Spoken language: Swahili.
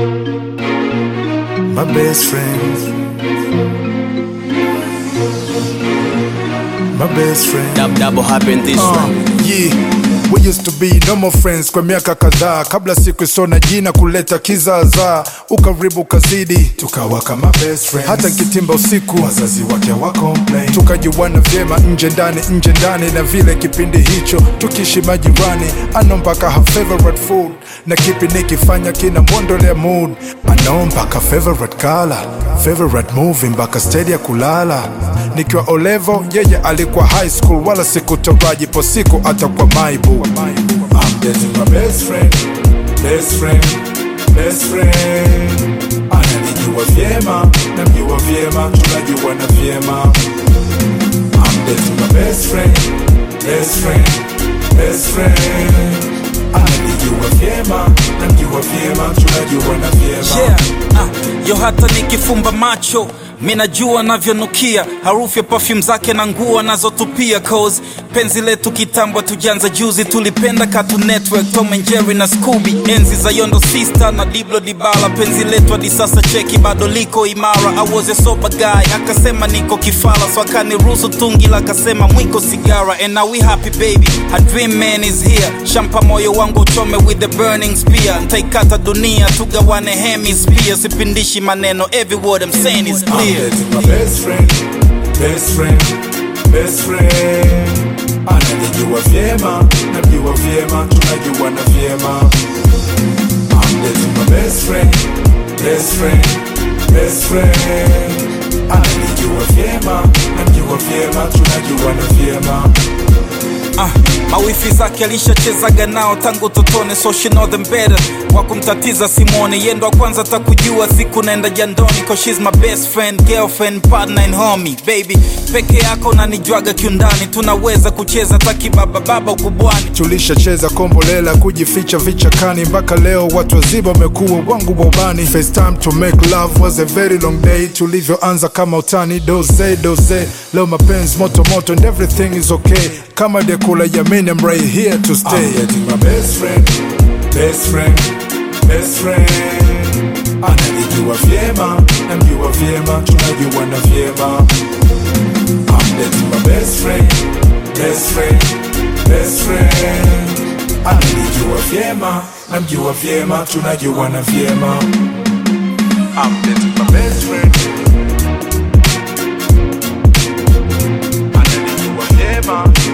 My best friend. My best friend. Dab, double happen this Uh, one. yeah. We used to be normal friends kwa miaka kadhaa kabla siku isona jina kuleta kizaazaa ukaribu kazidi tukawa kama best friends. hata kitimba usiku wazazi wake wa complain tukajuana vyema nje ndani nje ndani na vile kipindi hicho tukishi majirani ano mpaka her favorite food na kipi nikifanya kina mwondolea mood ano mpaka favorite color favorite movie mpaka stedi ya kulala nikiwa olevo yeye alikuwa high school wala sikutaraji po siku atakuwa maibu I'm dating my best friend, best friend, best friend. Ananijua vyema, namjua vyema, tunajuana vyema. I'm dating my best friend, best friend, best friend. Ananijua vyema, namjua vyema, tunajuana vyema. yeah. ah, yo hata nikifumba macho minajua navyonukia harufu ya perfume zake na nguo anazotupia cause penzi letu kitambo tujanza juzi tulipenda Cartoon Network Tom and Jerry na Scooby enzi za Yondo Sister na Diblo Dibala penzi letu hadi sasa cheki bado liko imara I was a sober guy akasema niko kifala so akaniruhusu tungi la akasema mwiko sigara and now we happy baby a dream man is here shampa moyo wangu uchome with the burning spear ntaikata dunia tugawane hemisphere sipindishi maneno every word I'm saying is I'm clear dating my best friend, best friend, best friend. Ananijua vyema, namjua vyema, tunajuana vyema. I'm dating my best friend, best friend, best friend. Ananijua vyema, namjua vyema, tunajuana vyema. Ah, mawifi zake alishachezaga nao tangu totone so she know them better wakumtatiza simone yendo wa kwanza takujua siku naenda jandoni cause she's my best friend girlfriend partner and homie baby peke yako nanijwaga kiundani tunaweza kucheza takibaba baba ukubwani tulishacheza kombolela kujificha vichakani mpaka leo watu wazima wamekuwa wangu wa ubani First time to make love was a very long day tulivyoanza kama utani doze doze leo mapenzi moto moto and everything is okay kama dekula yamini I'm right here to stay I'm getting my best friend best friend best friend ananijua vyema namjua vyema tunajuana vyema I'm dating my best friend, best friend, best friend. Ananijua vyema, namjua vyema, tunajuana vyema. I'm dating my best friend. Ananijua vyema,